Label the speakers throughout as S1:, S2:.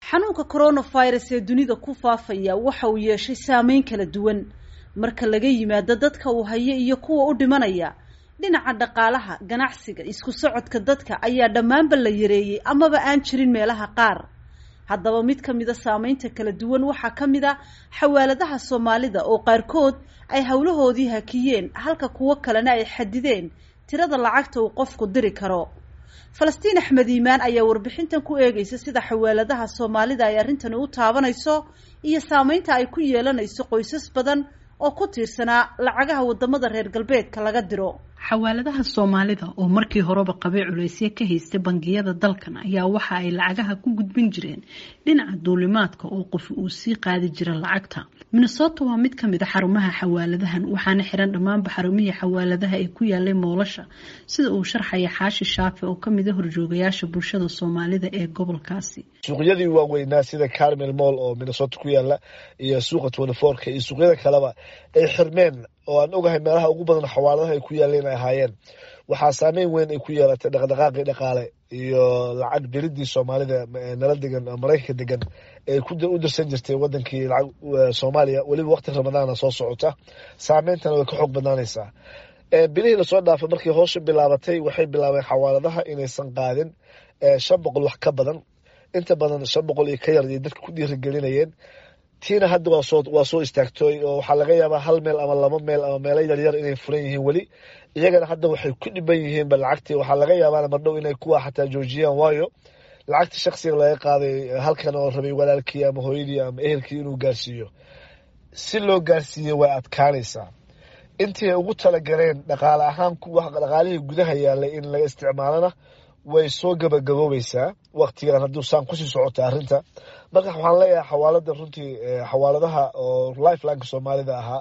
S1: xanuunka coronavirus ee dunida ku faafaya waxa uu yeeshay saameyn kala duwan marka laga yimaado dadka uu hayo iyo kuwa u dhimanaya dhinaca dhaqaalaha ganacsiga isku socodka dadka ayaa dhammaanba la yareeyey amaba aan jirin meelaha qaar haddaba mid ka mida saameynta kala duwan waxaa ka mid a xawaaladaha soomaalida oo qaarkood ay howlahoodii hakiyeen halka kuwo kalena ay xadideen tirada lacagta uu qofku diri karo falastiin axmed iimaan ayaa warbixintan ku eegeysa sida xawaaladaha soomaalida ay arrintani u taabanayso iyo saameynta ay ku yeelanayso qoysas badan oo ku tiirsanaa lacagaha wadamada reer galbeedka laga diro
S2: xawaaladaha soomaalida oo markii horeba qabay culaysyo ka haystay bangiyada dalkan ayaa waxa ay lacagaha ku gudbin jireen dhinaca duulimaadka oo qof uu sii qaadi jira lacagta minnesota waa mid kamid a xarumaha xawaaladahan waxaana xiran dhammaanba xarumihii xawaaladaha ee ku yaalay moolasha sida uu sharxaya xaashi shaafi oo kamid a horjoogayaasha bulshada soomaalida ee gobolkaasi
S3: suuqyadii waaweynaa sida carmel moll oo minnesota ku yaala iyo suuqa twentyfourka iyo suuqyada kaleba ay xirmeen oo aan ogahay meelaha ugu badan xawaaladaha ay ku yaaleen ay ahaayeen waxaa saameyn weyn ay ku yeelatay dhaqdhaqaaqii dhaqaale iyo lacag diridii soomaalida nala degan maraykanka degan ee u dirsan jirtay wadankii lacag soomaaliya weliba waqti ramadaana soo socota saameyntana way ka xoog badnaanaysaa bilihii lasoo dhaafay markii hoosha bilaabatay waxay bilaabeen xawaaladaha inaysan qaadin shan boqol wax ka badan inta badan shan boqol iyo ka yar iyo dadka ku dhiirigelinayeen tiina hadda waa soo istaagtooy oo waxaa laga yaabaa hal meel ama laba meel ama meelo yaryar inay furan yihiin weli iyagana hadda waxay ku dhiban yihiinba lacagtii waxaa laga yaabaa mardhow inay kuwa xataa joojiyaan waayo lacagta shaksiga laga qaaday halkan oo rabay walaalkii ama hooyadii ama ehelkii inuu gaarsiiyo si loo gaarsiiye way adkaanaysaa intii ay ugu talagaleen dhaqaale ahaan dhaqaalihii gudaha yaalay in laga isticmaalana way soo gabagaboobaysaa waktigan hadduu saan kusii socota arrinta marka waxaan leeyahay xawaalada runtii xawaaladaha oo lifelineka soomaalida ahaa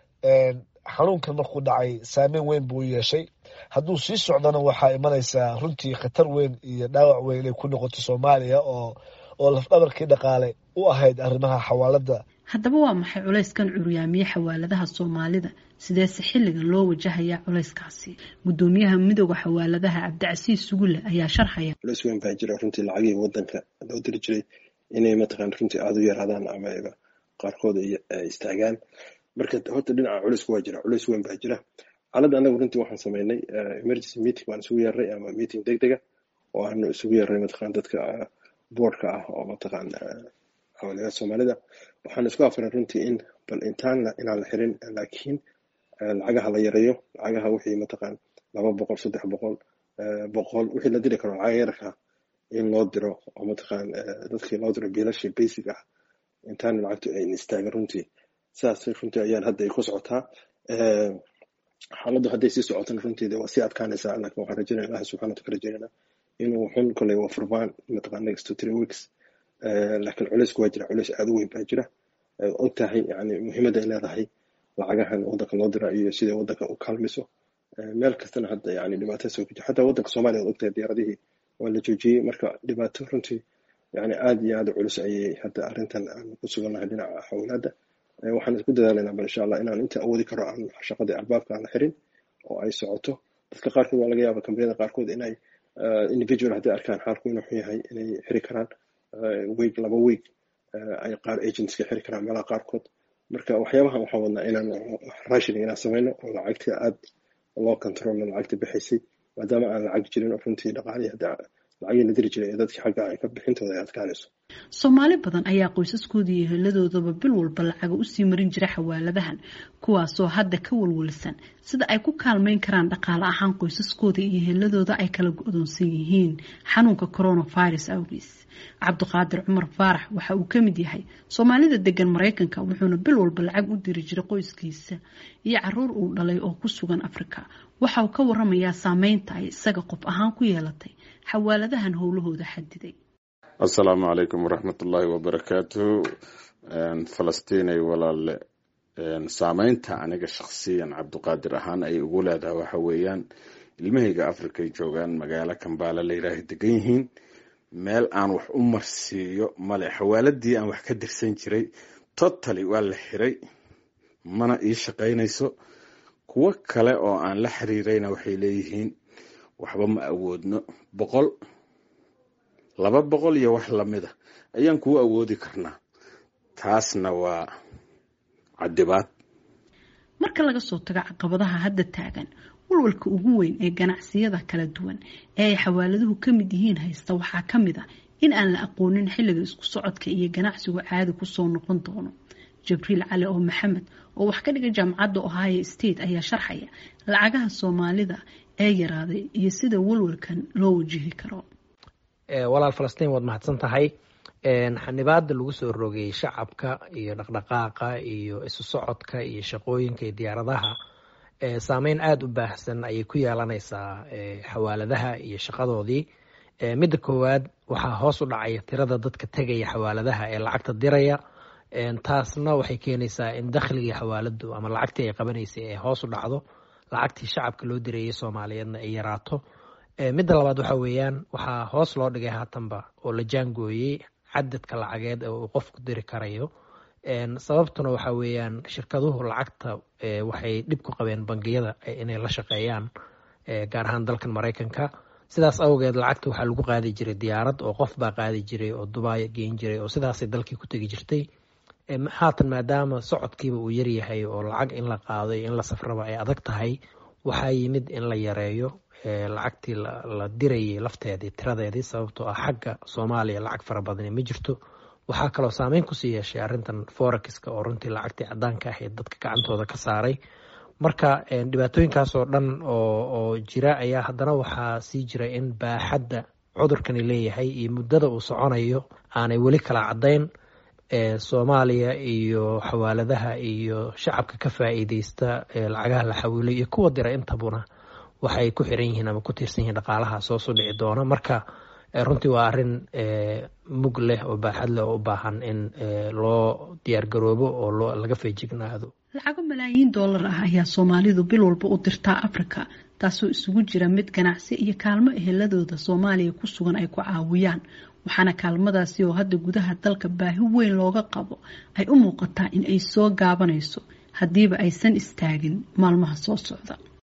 S3: xanuunkan markuu dhacay saameyn weyn buu yeeshay hadduu sii socdana waxaa imanaysaa runtii khatar weyn iyo dhaawac weyn inay ku noqoto soomaaliya oo oo lafdhabarkii dhaqaale u ahayd arrimaha xawaalada
S2: haddaba waa maxay culayskan curyaamiye xawaaladaha soomaalida sideese xilligan loo wajahayaa culayskaasi gudoomiyaha midooda xawaaladaha cabdicasiis sugulle ayaa sharxaya
S4: culays weyn baa jira runtii lacagihii wadanka loo diri jiray inay mataqaan runtii aada u yaraadaan ama qaarkood ay istaagaan marka horta dhinaca culaysku waa jira culays weyn baa jira xaaladda anagu runtii waxaan sameynay emergency meeting baan isugu yeernay ama meeting deg dega oo aanu isugu yeernay mataqaan dadka boardka ah oo mataqaan xawaaladaha soomaalida waxaan isku afaray runtii in bal intaan inaan la xirin laakiin lacagaha la yareeyo lacagaha wixii mataqaan laba boqol saddex boqol boqol wixii la diri karo lacaga yararka in loo diro oo mataqaan dadkii loo diro biilashii basic ah intaan lacagtu ayn istaagin runtii sidaas runtii ayaan hadda ay ku socotaa xaaladdu hadday sii socotana runtii waa sii adkaanaysaa laakiin waxaan rajaynaya ilahi subxana wataala rajaynayna inuu xun koley waa furmaan mataqaan next to three weeks laakiin culaysku waa jira culays aada u weyn baa jira og tahay yani muhiimadda ay leedahay lacagahan waddanka loo dira iyo sida waddanka u kaalmiso meel kastana hadda yani dhibaato soo kujir xataa waddanka soomaaliya od ogtahay diyaaradihii waa la joojiyey marka dhibaato runtii yani aada iyo aada culus ayay hadda arrintan aan ku sugannahay dhinaca xawlaadda waxaan isku dadaalaynaa bal insha allah inaan inta awoodi karo aan shaqadii albaabka aan la xirin oo ay socoto dadka qaarkood waa laga yaaba kambaniyada qaarkood inay individual hadday arkaan xaalku inuu xun yahay inay xiri karaan week laba week ay qaar agentska xiri karaan meelaha qaarkood marka waxyaabahan waxaan wadnaa inaan rationing inaan sameyno oo lacagta aad loo controlno lacagta bixaysay maadaama aan lacag jirin oo runtii dhaqaalihii hadda lacagii la diri jiray ee dadkii xagga ay ka bixintooda ay adkaanayso
S2: soomaali badan ayaa qoysaskooda iyo heladoodaba bil walba lacaga usii marin jira xawaaladahan kuwaasoo hadda ka walwalsan sida ay ku kaalmeyn karaan dhaqaale ahaan qoysaskooda iyo heladooda ay kala go-doonsan yihiin xanuunka coronavirus awgiis cabdiqaadir cumar faarax waxa uu ka mid yahay soomaalida degan maraykanka wuxuuna bil walba lacag u diri jiray qoyskiisa iyo caruur uu dhalay oo ku sugan afrika waxa uu ka waramayaa saameynta ay isaga qof ahaan ku yeelatay xawaaladahan howlahooda xadiday
S5: assalaamu calaykum waraxmatullaahi wabarakaatu falastiinay walaale saameynta aniga shakhsiyan cabdiqaadir ahaan ay ugu leedahay waxa weeyaan ilmahayga africa ay joogaan magaalo kambaala la yidhaaha degan yihiin meel aan wax u marsiiyo male xawaaladii aan wax ka dirsan jiray totally waa la xiray mana ii shaqaynayso kuwo kale oo aan la xiriirayna waxay leeyihiin waxba ma awoodno boqol laba boqol iyo wax lamida ayaan kuu awoodi karnaa taasna waa cadibaad
S2: marka laga soo tago caqabadaha hadda taagan walwalka ugu weyn ee ganacsiyada kala duwan ee ay xawaaladuhu ka mid yihiin haysta waxaa ka mid a in aan la aqoonin xilliga isku socodka iyo ganacsigu caadi kusoo noqon doono jibriil cali oo maxamed oo wax ka dhiga jaamacadda ohio state ayaa sharxaya lacagaha soomaalida ee yaraaday iyo sida walwalkan loo wajihi karo
S6: walaal falastiin waad mahadsan tahay xanibaada lagu soo rogay shacabka iyo dhaqdhaqaaqa iyo isu socodka iyo shaqooyinka iyo diyaaradaha saameyn aada u baahsan ayay ku yeelanaysaa xawaaladaha iyo shaqadoodii midda koowaad waxaa hoos u dhacaya tirada dadka tegaya xawaaladaha ee lacagta diraya taasna waxay keenaysaa in dakhligii xawaaladu ama lacagtii ay qabanaysay ay hoos u dhacdo lacagtii shacabka loo dirayay soomaaliyeedna ay yaraato midda labaad waxa weeyaan waxaa hoos loo dhigay haatanba oo la jaangooyey cadadka lacageed ee uu qofku diri karayo sababtuna waxa weeyaan shirkaduhu lacagta waxay dhib ku qabeen bangiyada inay la shaqeeyaan gaar ahaan dalkan maraykanka sidaas awgeed lacagta waxaa lagu qaadi jiray diyaarad oo qof baa qaadi jiray oo dubaay geyn jiray oo sidaasay dalkii ku tegi jirtay haatan maadaama socodkiiba uu yaryahay oo lacag in la qaado iyo in la safraba ay adag tahay waxaa yimid in la yareeyo lacagtii la dirayay lafteedii tiradeedii sababtoo ah xagga soomaaliya lacag fara badani ma jirto waxaa kaloo saameyn kusii yeeshay arrintan forexiska oo runtii lacagtii cadaanka ahayd dadka gacantooda ka saaray marka dhibaatooyinkaas oo dhan oo jira ayaa haddana waxaa sii jira in baaxadda cudurkani leeyahay iyo muddada uu soconayo aanay weli kala caddayn soomaaliya iyo xawaaladaha iyo shacabka ka faa'iideysta lacagaha la xawiilay iyo kuwa dira intabuna waxay ku xiran yihiin ama ku tiirsan yihiin dhaqaalaha soo soo dhici doona marka runtii waa arrin mug leh oo baaxad leh oo u baahan in loo diyaargaroobo oo loo laga feejignaado
S2: lacago malaayiin doolar ah ayaa soomaalidu bil walba u dirtaa africa taasoo isugu jira mid ganacsi iyo kaalmo eheladooda soomaaliya ku sugan ay ku caawiyaan waxaana kaalmadaasi oo hadda gudaha dalka baahi weyn looga qabo ay u muuqataa in ay soo gaabanayso haddiiba aysan istaagin maalmaha soo socda